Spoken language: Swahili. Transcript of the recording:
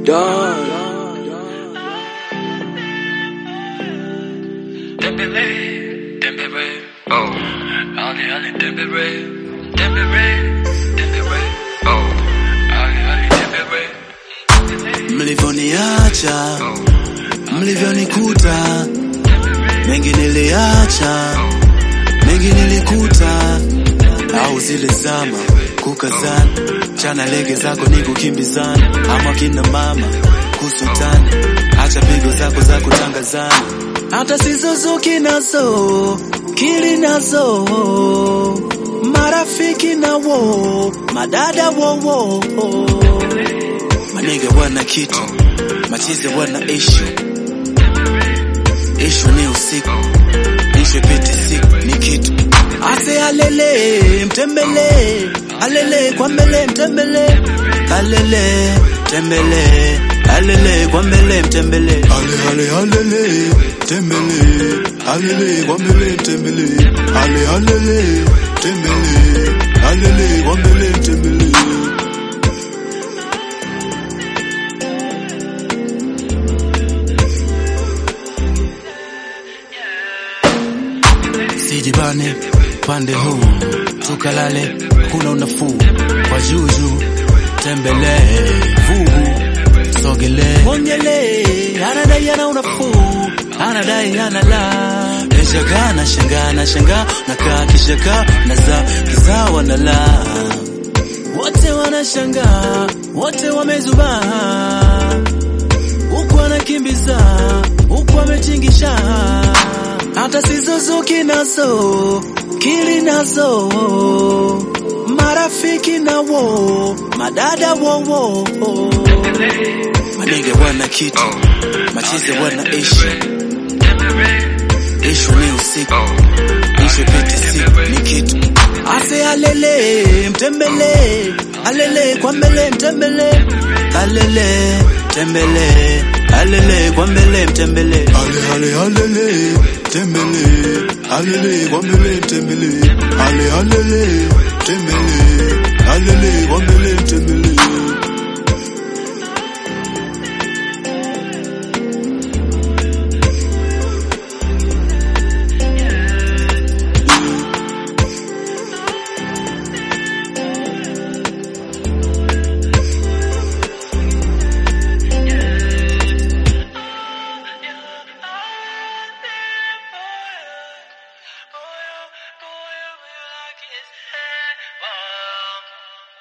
Dog. Dembele, Dembele, oh, Ali Ali Dembele, Dembele, Dembele, oh, Ali Ali Dembele, mlivyoniacha, mlivyonikuta, mengi niliacha, mengi nilikuta, au zile zama kukazana, chana lege zako ni kukimbizana, ama kina mama kusutana, acha pigo zako za kutangazana, hata sizozuki nazo kili nazo marafiki nawo madada wowo Maniga wana kitu, machizi wana ishu. Ishu ni usiku, ishu piti siku ni kitu. Ase alele, mtembele, alele kwa mbele mtembele, alele, tembele, alele kwa mbele mtembele. Ale ale alele, tembele, alele kwa mbele mtembele. Ale alele, tembele, alele kwa mbele mtembele. Sijibane pande huu tukalale, kuna unafuu kwa juju, tembele vugu sogele mongele, anadai ana unafuu, anadai ana la eshagaa na shangaa na shangaa nakaa kishakaa naza kizawa na la wote wanashangaa, wote wamezubaa huku anakimbiza huku ametingisha, hata sizozuki nazo kili nazo marafiki nawo madada wowo manige wana kitu machize wana ishu ishu ni usiku ishu piti siku ni kitu ase alele mtembele alele kwa mbele mtembele alele tembele alele kwa mbele mtembele ale ale alele tembele alele kwa mbele mtembele ale alele tembele